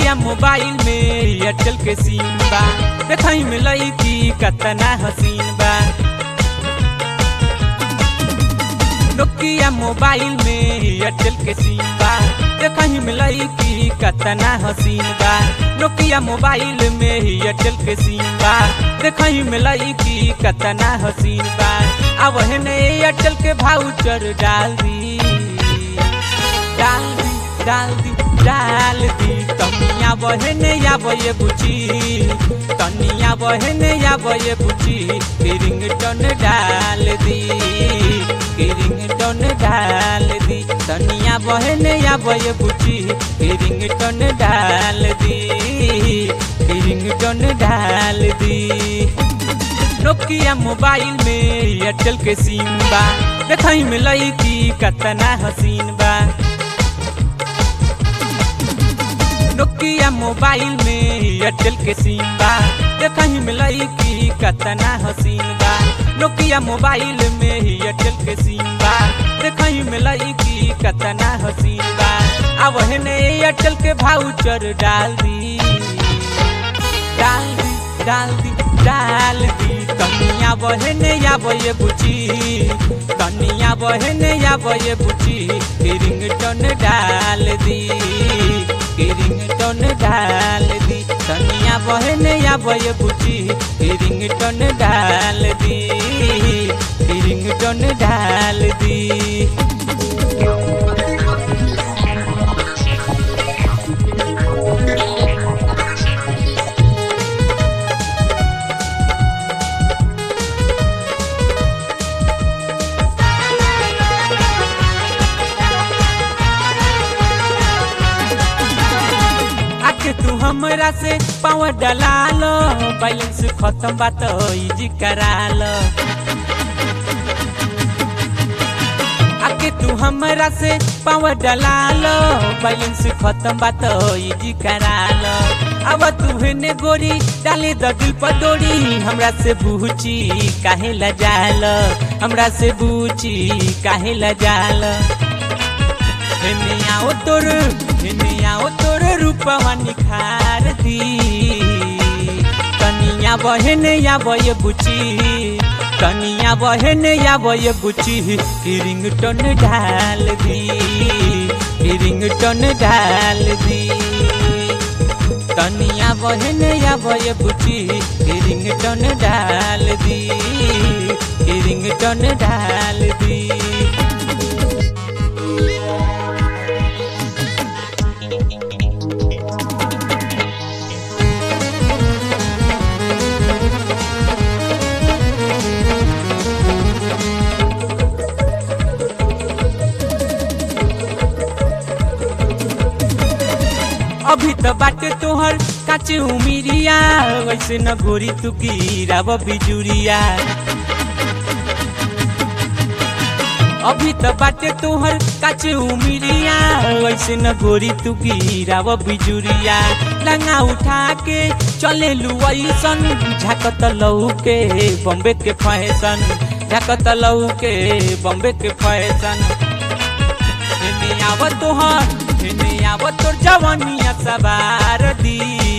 Nokia mobile में Airtel के SIM बा देखई में लईकी कतना हसीन बा नोकिया मोबाइल में एयरटेल के सिम बा देखई में लईकी कतना हसीन बा नोकिया मोबाइल में एयरटेल के सिम बा देखई में लईकी कतना हसीन बा अब ने एयरटेल के भाउचर डाल दी डाल दी डाल दी डाल दी तनिया बहने या बये बुची तनिया बहने या बये बुची रिंग टन डाल दी रिंग टन डाल दी तनिया बहने या बये बुची रिंग टन डाल दी रिंग टन डाल दी नोकिया मोबाइल में एयरटेल के सिम बा देखई में लईकी कतना हसीन बा नोकिया मोबाइल में एयरटेल के सिम बा देखई में लईकी कतना हसीन बा नोकिया मोबाइल में एयरटेल के सिम बा देखई में लईकी कतना हसीन बा अब ने एयरटेल के भाउचर डाल दी डाल दी डाल दी डाल दी कनिया बहने या बये बुची कनिया बहने या बये बुची रिंग टन डाल दी रिंग टन डाल दी कनिया बहने या बये बुची रिंग टन डाल दी रिंग टन डाल दी आके तू हमरा से पावर डला लो बैलेंस खत्म बात इजी करा लो आके तू हमरा से पावर डला लो बैलेंस खत्म बात इजी करा लो अब तू हेने गोरी डाले द दिल पर डोरी हमरा से बूची काहे लजाल हमरा से बूची काहे लजाल हेने आओ तोर हेने आओ तोर रूपवा निखार दी कनिया बहने या बय बुची कनिया बहने या बय बुची रिंग टन डाल दी रिंग टन डाल दी कनिया बहने या बय बुची रिंग टन डाल दी रिंग टन डाल दी अभी तो बाटे तोहर काचे उमिरिया वैसे न गोरी तू गिराव बिजुरिया अभी तो बाटे तोहर काचे उमिरिया वैसे न गोरी तू गिराव बिजुरिया लंगा उठा के चले लुआईसन झाकत लऊ के बॉम्बे के फैशन झाकत लऊ के बॉम्बे के फैशन हेने आव तोहर हेने आव तोर जवानिया सवार दी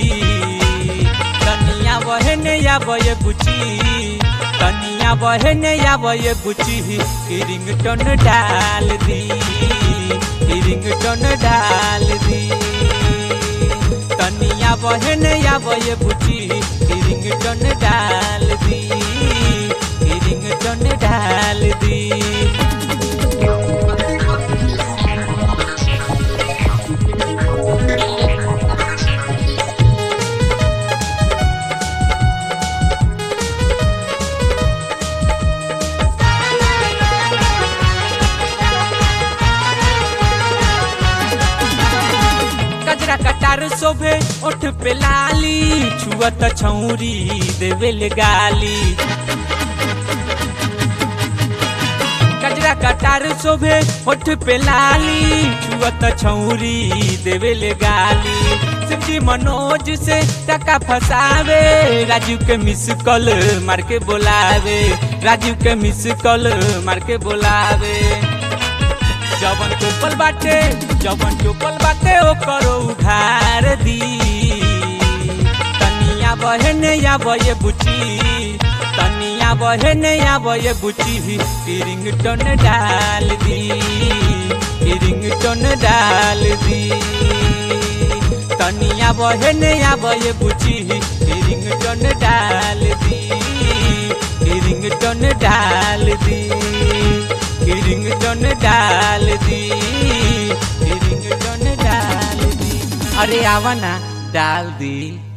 कनिया बहने या बये बुची कनिया बहने या बये बुची रिंग टन डाल दी रिंग टन डाल दी कनिया बहने या बये बुची रिंग टन डाल दी रिंग टन डाल दी कजरा कटार शोभे ओठ पे लाली छुअत छौरी देवेल गाली कजरा कटार शोभे ओठ पे लाली छुअत छौरी देवेल गाली शिवजी मनोज से टका फसावे राजू के मिस कॉल मार के बोलावे राजू के मिस कॉल मार के बोलावे जवन चोपल बाटे जवन चोपल बाटे ओकरो उधार दी तनिया बहने या बये बुची तनिया बहने या बये बुची रिंग टोन डाल दी रिंग टोन डाल दी तनिया बहने या बये बुची रिंग टोन डाल दी रिंग टोन डाल दी रिंग टोन डाल दी रिंग टोन डाल दी अरे आवा ना डाल दी